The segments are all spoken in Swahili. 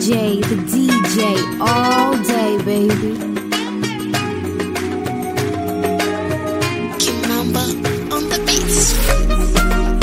DJ, the DJ, all day, baby. Kimamba on the beats.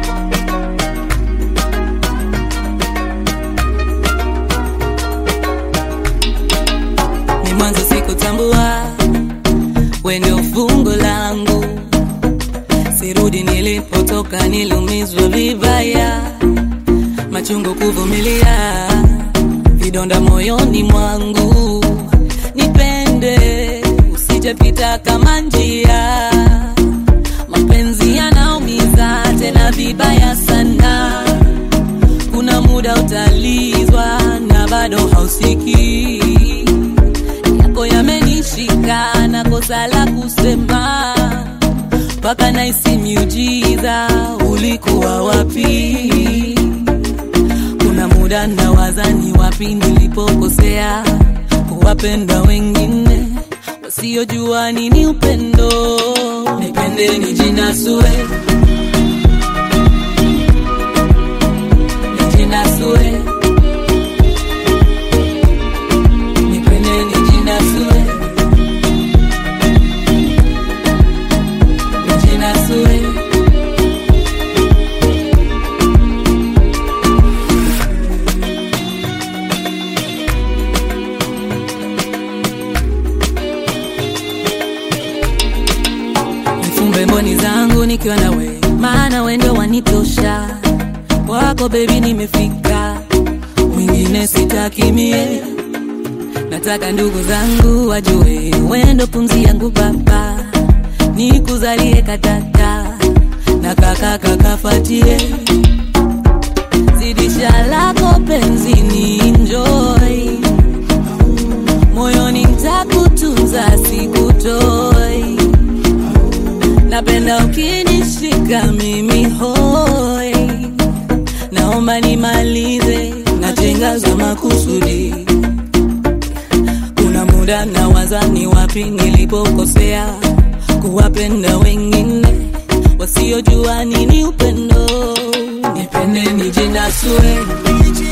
ni mwanzo sikutambua we ndio fungo langu sirudi nilipotoka nilumizwa vibaya machungu kuvumilia vidonda moyoni mwangu nipende usijepita kama njia mapenzi yanaumiza tena vibaya sana kuna muda utalizwa na bado hausiki yako yamenishika na kosa la kusema mpaka naisi miujiza ulikuwa wapi kuna muda nawaza ni wapi nilipokosea kuwapenda wengine wasiojua nini upendo nipende nijinasue nijinasue nipende nijinasue nijinasue nifumbe mboni zangu nikiwa na we maana we ndio wanitosha wako bebi nimefika mwingine sitakimie nataka ndugu zangu wajue wendo pumzi yangu baba nikuzalie katata na kaka kakafatie zidisha lako penzini enjoy moyoni ntakutunza sikutoi napenda ukinishika mimi hoi naomba nimalize najenga za makusudi kuna muda nawaza ni wapi nilipokosea kuwapenda wengine wasiojua nini upendo nipende nijinasue